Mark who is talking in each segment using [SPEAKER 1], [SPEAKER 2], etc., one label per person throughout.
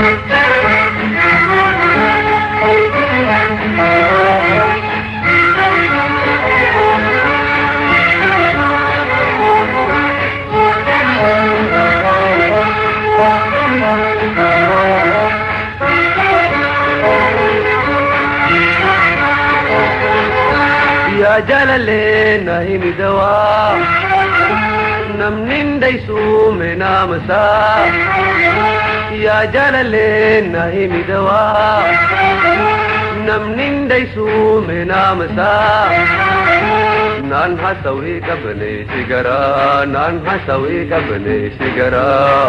[SPEAKER 1] yaa jaalallee himidawaa namnin daysuume naamasaa yaa jaalallee himidawaa namnin daysuume naamasaa naan hasawii qabne sigaraa naan hasawii qabne sigaraa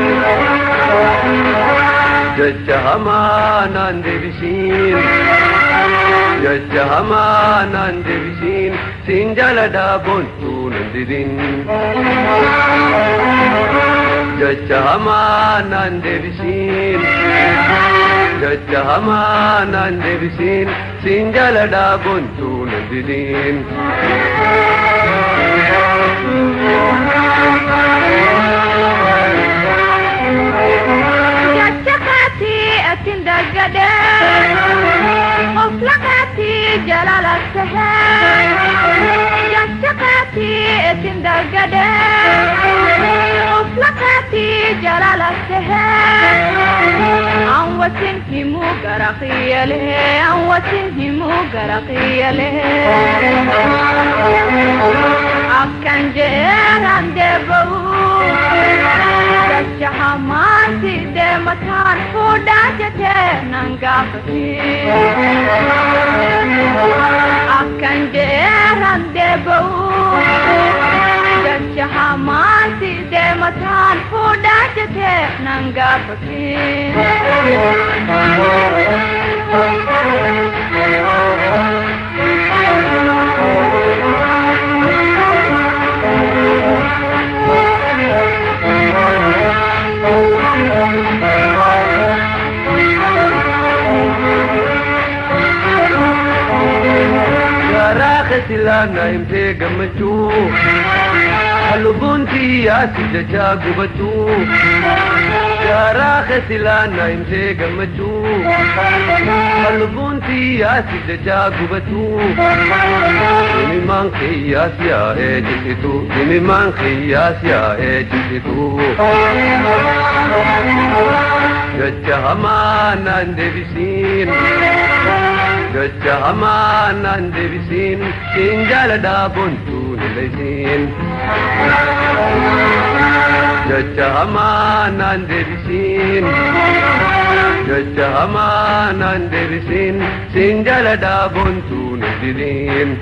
[SPEAKER 1] jecha hamaa naan deebisiin jecha hamaa naan deebisiin siin jaaladhaa boontuu nan didin jecha hamaa naan deebisiin jecha hamaa naan deebisiin siin jaaladhaa boontuu nan didin
[SPEAKER 2] atin daggade oflaqati jalalaktahe jashaqati atin daggade oflaqati jalalaktahe an wasin himu garaqiyale an wasin himu garaqiyale akkan jeeran debau jahamaasi deemataan fuudhaa jetee nan gaafate akkan jeeran deeba'u jahamaasi deemataan fuudhaa jetee nan gaafate
[SPEAKER 1] silaana himtee gammachuu halluboontii yaasi jachaa gubachuu Yaaraa kesilaana himtee gammachuu halluboontii yaasi jachaa gubachuu Himimaan kiyyaas yaa'ee jisitu himimaan kiyyaas yaa'ee jisitu Jecha hamaa naan deebisiin Jecha hamaa naan deebisiin siin jaaladhaa boontuu nilaysiin Jecha hamaa naan deebisiin Jecha hamaa naan deebisiin siin jaaladhaa boontuu nidiriin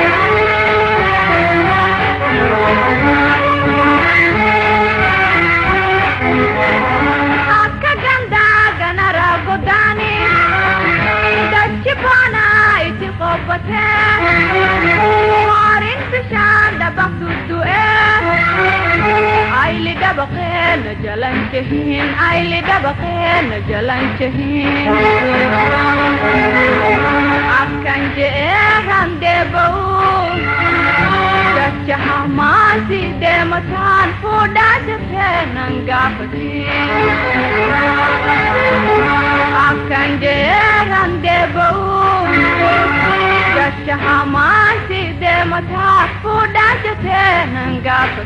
[SPEAKER 2] akka gandaa ganara godaani dachi baanaa itti qobbatee horiin bishaan dabaqtu du'ee ayili dabaqee na jalan cehin ayili dabaqee na jalan cehin akkan je'eeran deeba'u dacha hamaasi deemataan fuudhaa jetee nan gaafate akkan jeeran deeba'u dacha hamaasi deemataan fuudhaa jetee nan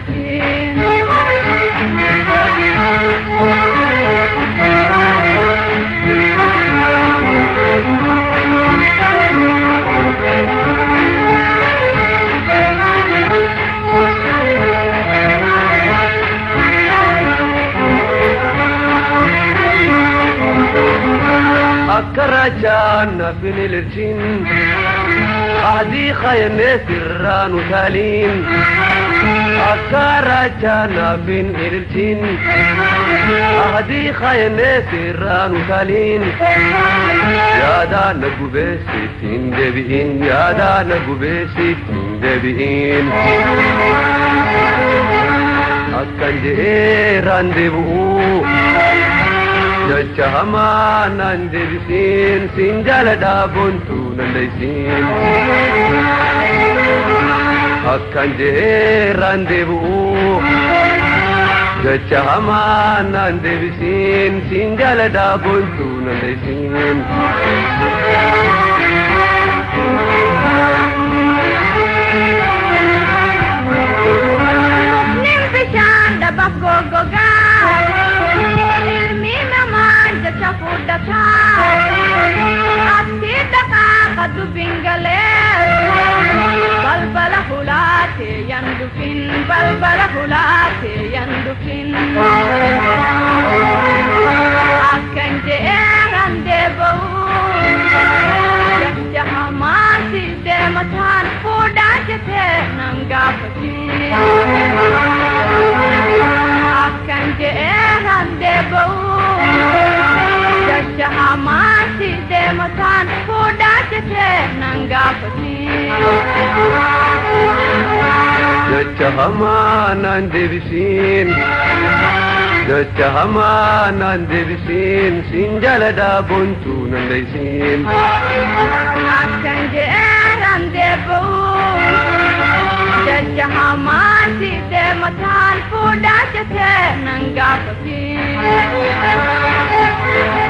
[SPEAKER 1] akka raajaan nafin ililchin ahdii khaymee sirraan utaaliin akka raajaan nafin ililchin ahdii khaymee sirraan utaaliin yaadaa na gubeessittiin deebi'in yaadaa na gubeessittiin deebi'in akkan je'eeraan deebi'uu jecha hamaa naan deebisiin siin jaaladhaa boontuu nandaysiin akkan je'eeraan deebi'uu jecha hamaa naan deebisiin siin jaaladhaa boontuu nan dheessiin.
[SPEAKER 2] Nin bishaan dhabaaf goggogaa ilmi namaa jecha fudhataa atti dhaqaa ka dubbiin galee balbala hulaatee yan dhufin balbala hulaatee yan dhufin akkan je'eeran deeba'u jecha hamaasi deemataan fuudhaa jetee nan gaafatiin akkan je'eeran deeba'u jecha hamaasi deemataan fuudhaa jetee nan gaafatiin
[SPEAKER 1] jecha hamaa naan deebisiin jecha hamaa naan deebisiin siin jaaladhaa boontuu nan dheessiin.
[SPEAKER 2] akkan je'eeran deeba'u jecha hamaasi deemataan fuudhaa jetee nan gaafatiin